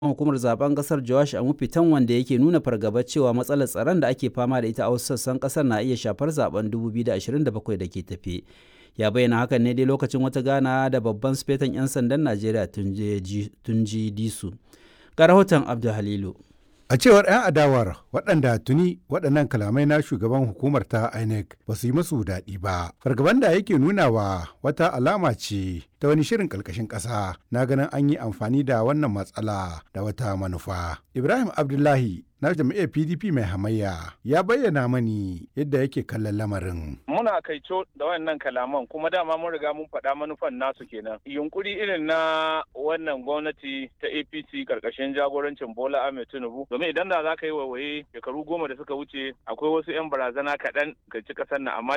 hukumar zaben kasar Joash Amufitan wanda yake nuna fargabar cewa matsalar tsaron da ake fama da ita a wasu sassan kasar na iya shafar zaben 2027 da ke tafe. Ya bayyana hakan ne dai lokacin wata gana da babban sufetan 'yan sandan Najeriya Tunji Disu. Ga rahoton Abdul Halilu. A cewar 'yan adawar waɗanda tuni waɗannan kalamai na shugaban hukumar ta INEC ba su yi musu daɗi ba. Fargaban da yake nunawa wata alama ce ta wani shirin ƙarƙashin ƙasa na ganin an yi amfani da wannan matsala da wata manufa. Ibrahim Abdullahi na jam'iyyar PDP mai hamayya ya bayyana mani yadda yake kallon lamarin. Muna kaico da wannan kalaman kuma dama mun riga mun faɗa manufan nasu kenan. Yunkuri irin na wannan gwamnati ta APC karkashin jagorancin Bola Ahmed Tinubu domin idan da za ka yi waiwaye shekaru goma da suka wuce akwai wasu 'yan barazana kaɗan ga ci ƙasar nan amma